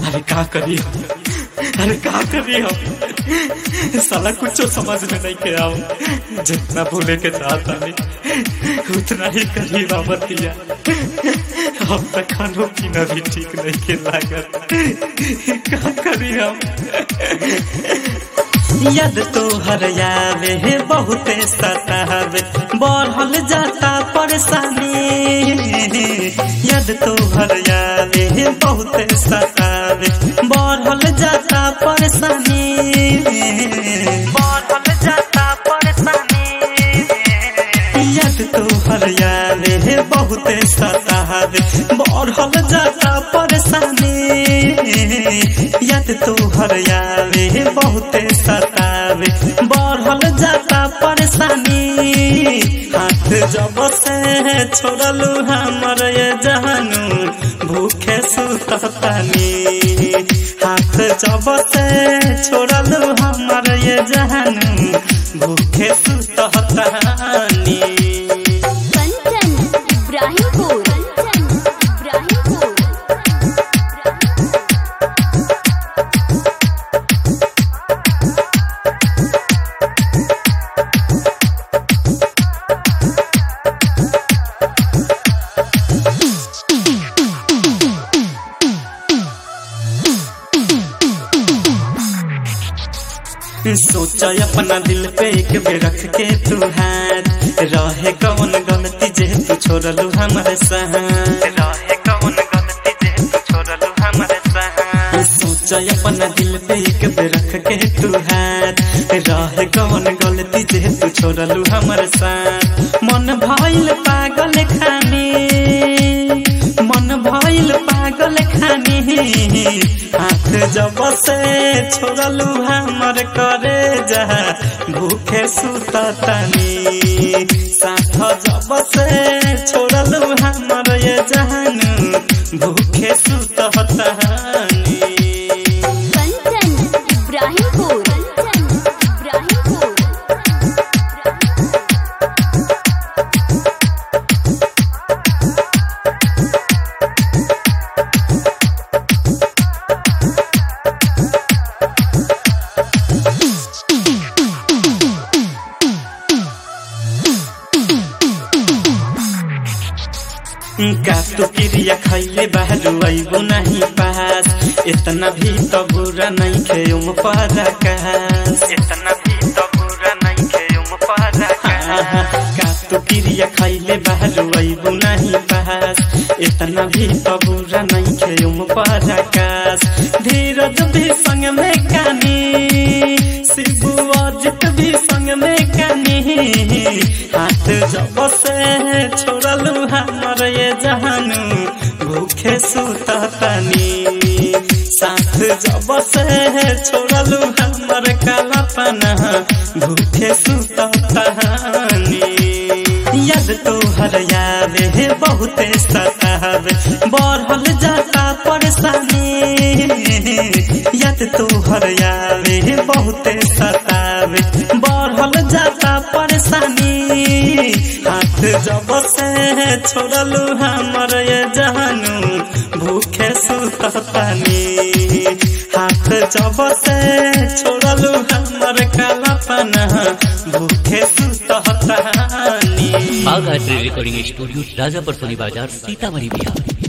अरे का करी हम अरे का करी हम साला कुछ समझ में नहीं के आओ जितना भूले के चाहता नहीं उतना ही करी बाबतिया अब तक खानो पीना भी ठीक नहीं के लागत का करी हम याद तो हर यावे है बहुत सतावे बढ़ल जाता परेशानी याद तो हर यावे है बहुत सतावे बढ़ल जाता परेशानी बढ़ल जाता परेशानी याद तो हर यावे है बहुत सतावे बढ़ल जाता परेशानी याद तो हर यावे है बहुत सतावे बढ़ल जाता परेशानी हाथ जब से छोड़लू हमर ये जहानू भूखे सुततानी हाथ जब से छोड़लू हमर ये जहानू भूखे सुततानी कंचन इब्राहिमपुर कंचन इब्राहिमपुर सोचा अपना दिल पे एक बेर रख के तू हाथ रहे कौन गलती जे तू छोड़लू हमारे साथ रहे कौन गलती जे तू छोड़लू हमारे साथ सोचा अपना दिल पे एक बेर रख के तू हाथ रहे कौन गलती जे तू छोड़लू हमारे साथ मन भइल पागल खानी मन भइल पागल खानी हाथ जब से छोड़लू हमर करे जा भूखे सुततानी साथ जब से छोड़लू हमर ये जहान भूखे सुततानी कंचन इब्राहिमपुर कंचन इब्राहिमपुर का तो क्रिया खैले बाहर अबू नहीं पास इतना भी तो बुरा नहीं खे उम पराकाश इतना भी तो बुरा नहीं खे उम पराकाश का तो क्रिया खैले बाहर अबू नहीं पास इतना भी तो बुरा नहीं खे उम पराकाश धीरज भी संग में कानी शिबू अजित भी संग में कानी हाथ जब से छोड़लू हमर ये जहानू भूखे सुततानी साथ जब से छोड़लू हमर कालापना भूखे सुततानी याद तो हर यावे है बहुत सतावे बढ़ल जाता परेशानी याद तो हर यावे है बहुत सतावे बढ़ल जाता परेशानी हाथ जब से छोड़लू हमर ये जहानू भूखे सुततानी हाथ जब से छोड़लू हमर कालापना भूखे सुततानी Bagh art recording studio Rajapur Soni Bazar Sitamarhi Bihar